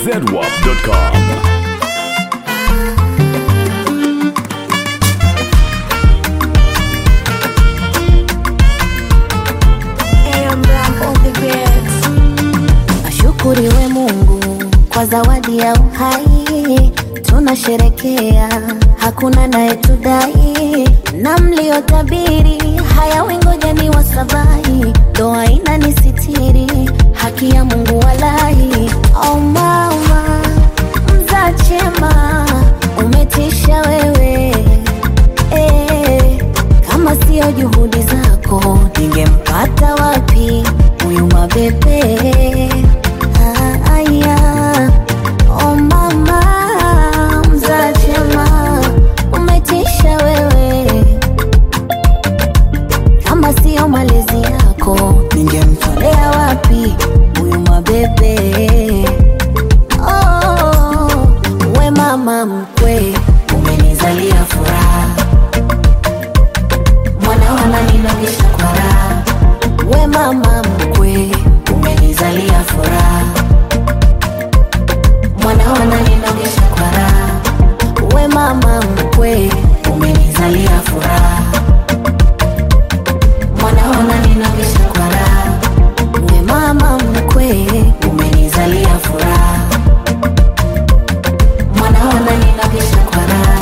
zedwap.com. Ashukuriwe Mungu kwa zawadi ya uhai, tunasherekea, hakuna naye tudai, na mliotabiri haya wingoja ni wasabai, doa ina nisitiri, haki ya Mungu walahi. Oh mama mzaa chema, umetisha wewe eh, kama sio juhudi zako ningempata wapi huyu mabebe? Ah, aya. Oh mama mzaa chema, umetisha wewe, kama sio malezi yako ningemtolea wapi huyu mabebe? Oh, we mama mkwe, umenizalia furaha mwana wananinogesha kwa raha. We mama mkwe, umenizalia furaha, mwana wananinogesha kwa raha. We mama mkwe, umenizalia furaha, mwana wananinogesha kwa raha. We mama mkwe, umenizalia furaha, mwana wananinogesha kwa raha.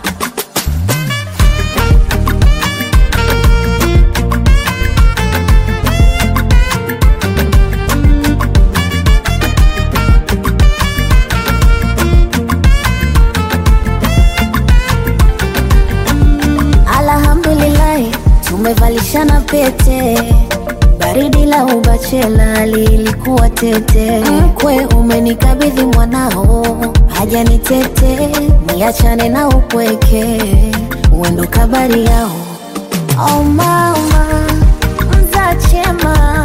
Alhamdulillahi, tumevalishana pete. Baridi la ubachela lilikuwa tete. Mkwe umenikabidhi mwanao, haja ni tete, niachane na upweke, uendo kabari yao. Oh mama mzaa chema,